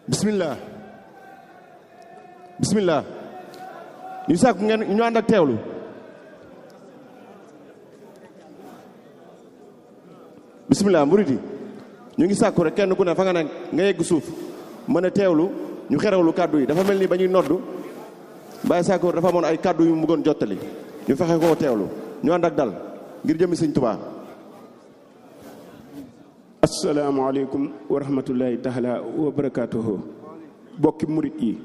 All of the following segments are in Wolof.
bismillah bismillah ñu sàkku ngeen ñu ànd ak teewlu bismillah murid yi ñu ngi sàkku rek kenn ku ne fa nga nekk nga yegg suuf mën a teewlu ñu xerewlu kàddu yi dafa mel ni ba ñuy noddu Baye Sakkoor dafa amoon ay kàddu yu mu bëggoon jottali ñu fexe koo teewlu ñu ànd ak dal ngir jëmi sëñ Tuubaa asalaamaaleykum wa rahmatullahi taala wa barakaatuhu bokki murit yi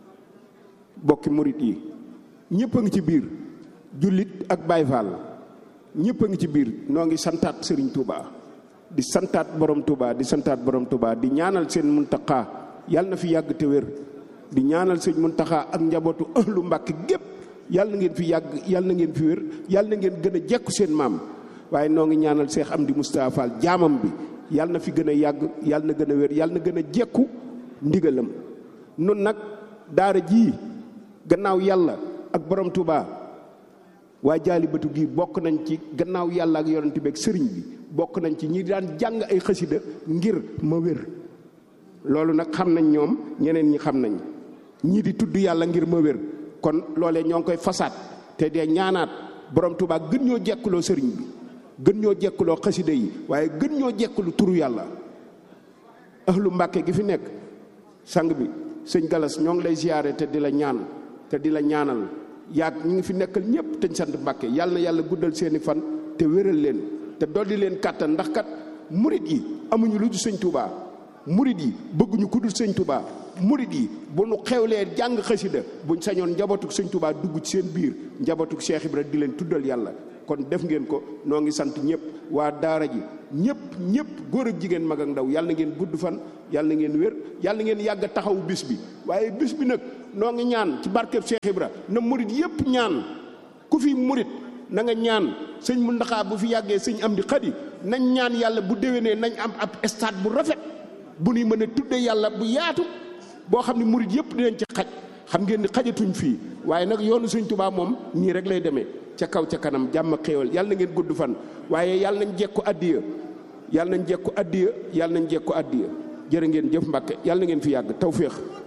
bokki murit yi ñëpp a ngi ci biir jullit ak Baay Faal ñëpp a ngi ci biir noo ngi santaat Sëriñ Tuubaa di santaat borom Tuubaa di santaat borom Tuubaa di ñaanal seen Muntaxaa yàlla na fi yàgg te wér di ñaanal sëñ Muntaxaa ak njabootu ahlu Mbàkke gépp yàlla na ngeen fi yàgg yàlla na ngeen fi wér yàlla na ngeen gën a jekku seen maam waaye noo ngi ñaanal Seex Amdi Mustafaa Fall jaamam bi yàlla na fi gën a yàgg yàlla na gën a wér yàlla na gën a jekku ndigalam nun nag daara jii gannaaw yàlla ak borom Tuubaa waa jaalibatu gi bokk nañ ci gannaaw yàlla ak yonent bi ak sëriñ bi bokk nañ ci ñi daan jàng ay xasida ngir ma wér loolu nag xam nañ ñoom ñeneen ñi xam nañ ñii di tudd yàlla ngir ma wér kon loolee ñoo ngi koy fasaat te dee ñaanaat borom Tuubaa gën ñoo jekkuloo sëriñ bi gën ñoo jekkuloo xasida yi waaye gën ñoo jekkulu turu yàlla ahlu mbàkke gi fi nekk sang bi sëñ galas ñoo ngi lay ziyaare te di la ñaan te di la ñaanal yaag ñi ngi fi nekkal ñëpp te ñu sant mbàkke yàlla na yàlla guddal seeni fan te wéral leen te dolli leen kàttan ndax kat murit yi amuñu lu dul sëñ Tuubaa murit yi bëgguñu ku dul sëñ Tuubaa murit yi bu nu xewlee jàng xasida buñ sañoon njabootuk sëñ Tuubaa dugg ci seen biir njabootuk Cheikh Ibra di leen tuddal yàlla kon def ngeen ko noo ngi sant ñëpp waa daara ji ñëpp ñëpp góor ak jigéen mag ak ndaw yàlla na ngeen gudd fan yàlla na ngeen wér yàlla na ngeen yàgg taxawu bis bi waaye bis bi nag noo ngi ñaan ci barkeb Cheikh Ibra na murit yëpp ñaan ku fi murit na nga ñaan sëñ Muntaxa bu fi yàggee sëñ Amdi Xadi nañ ñaan yàlla bu déwénee nañ am ab stade bu rafet bu nuy mën a tudde yàlla bu yaatu boo xam ne murit yëpp dinañ ci xaj xam ngeen ni xajatuñ fii waaye nag yoonu sëñ Tuubaa moom nii rek lay demee ca kaw ca kanam jàmm xéewal yàlla na ngeen gudd fan waaye yàlla nañ jekku addiya yàlla nañ jekku addiya yàlla nañ jekku addiya jërë ngeen jëf Mbàkke yàlla na ngeen fi yàgg tawféex